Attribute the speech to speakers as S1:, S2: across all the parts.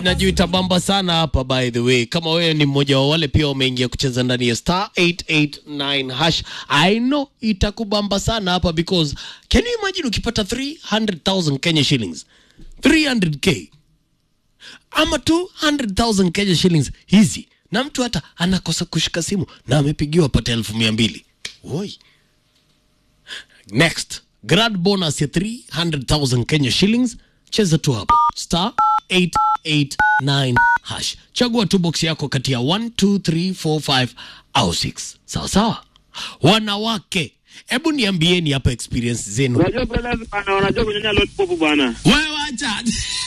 S1: Najua itabamba sana hapa by the way. Kama wewe ni mmoja wa wale pia umeingia kucheza ndani ya star 889 hash, I know itakubamba sana hapa because can you imagine ukipata 300,000 Kenya shillings 300k ama 200,000 Kenya shillings hizi, na mtu hata anakosa kushika simu na amepigiwa pata elfu mia mbili Oi. Next, grad bonus ya 300,000 Kenya shillings. Cheza tu hapo star 889 hash, chagua tu box yako kati ya 1 2 3 4 5 au 6. Sawa sawa, wanawake, hebu niambieni hapa experience zenu.
S2: Unajua brothers bana, wanajua kunyonya lollipop bana.
S1: Wewe acha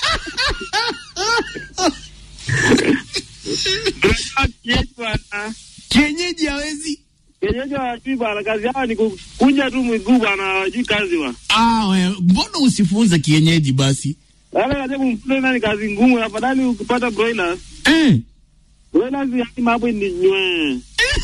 S2: Tunajua kienyeji bana.
S1: kienyeji hawezi.
S2: Kienyeji hawajui bana, kazi yao ni kukunja tu miguu bana, hawajui kazi bana.
S1: Ah, wewe mbona usifunze kienyeji basi?
S2: Wale kaja kumfunza nani kazi ngumu, afadhali ukipata broilers.
S1: Eh.
S2: Broilers yani mambo ni nywe.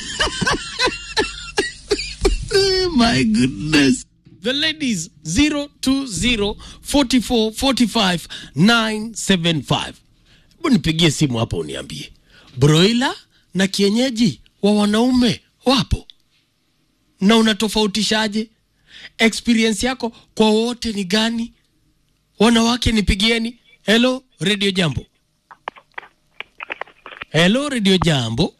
S1: Oh my goodness. The ladies 020 44 45 975. Hebu nipigie simu hapo uniambie. Broiler na kienyeji wa wanaume wapo? Na unatofautishaje? Experience yako kwa wote ni gani? Wanawake nipigieni. Hello Radio Jambo. Hello Radio Jambo.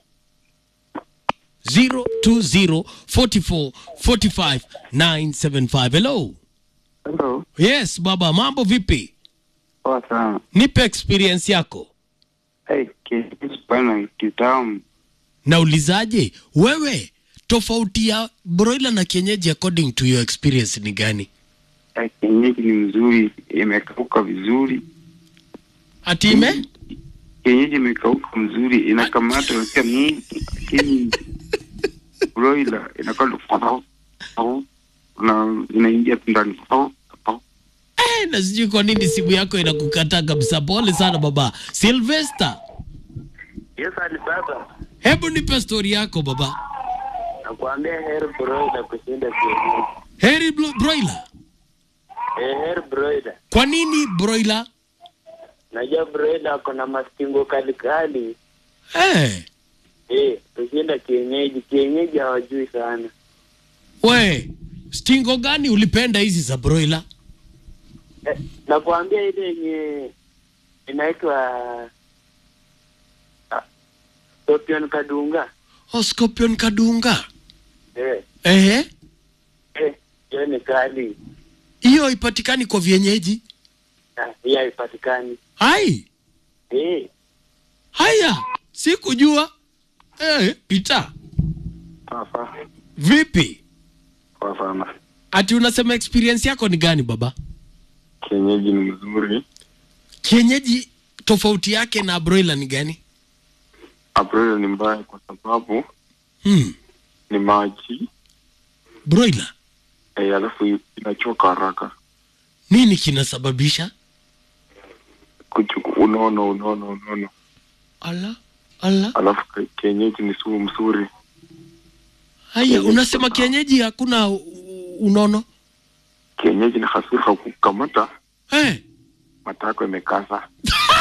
S1: 020 44 45 975. Hello.
S3: Hello.
S1: Yes, baba, mambo vipi?
S3: Poa sana.
S1: Nipe experience yako.
S3: Hey, kienyeji bana kitamu.
S1: Naulizaje, wewe tofauti ya broiler na kienyeji according to your experience ni gani?
S3: Hey, kienyeji ni mzuri, imekauka vizuri.
S1: Ati ime?
S3: Kienyeji imekauka mzuri, inakamata unasikia mm, lakini broiler inakaa tu au au na inaingia tu ndani au au.
S1: Eh, na sijui kwa nini simu yako inakukataa kabisa. Pole sana baba. Sylvester,
S4: Yes, Alibaba.
S1: hebu nipe story yako baba.
S4: Nakwambia heri broiler kushinda kienyeji.
S1: Heri bro- broiler.
S4: Eh, heri broiler.
S1: Kwa nini broiler?
S4: Najua broiler ako na mastingo kali kali.
S1: Eh,
S4: Eh, kushinda kienyeji. Kienyeji hawajui sana.
S1: we stingo gani ulipenda hizi za broiler?
S4: Eh, nakwambia ile yenye inaitwa ah, Scorpion Kadunga.
S1: Oh, scorpion kadunga.
S4: Eh,
S1: Ehe,
S4: eh, hiyo ni kali.
S1: hiyo ipatikani kwa vienyeji.
S4: Ah, Hii haipatikani.
S1: Hai,
S4: Eh,
S1: haya, sikujua. Eh, Peter,
S3: Sawa
S1: vipi?
S3: sawa sana.
S1: Ati unasema experience yako ni gani baba?
S3: Kienyeji ni mzuri.
S1: Kienyeji tofauti yake na broiler ni gani?
S3: Broiler ni mbaya kwa sababu
S1: Hmm,
S3: ni maji,
S1: broiler
S3: eh, alafu inachoka haraka.
S1: nini kinasababisha?
S3: Kuchuku, unono unono unono.
S1: Ala, ala.
S3: Alafu ki- kienyeji ni sumu mzuri.
S1: Haya,
S3: Kienyeji
S1: unasema
S3: kuna-
S1: kienyeji hakuna u- unono?
S3: Kienyeji ni hasira kukamata
S1: Eh,
S3: matako imekasa.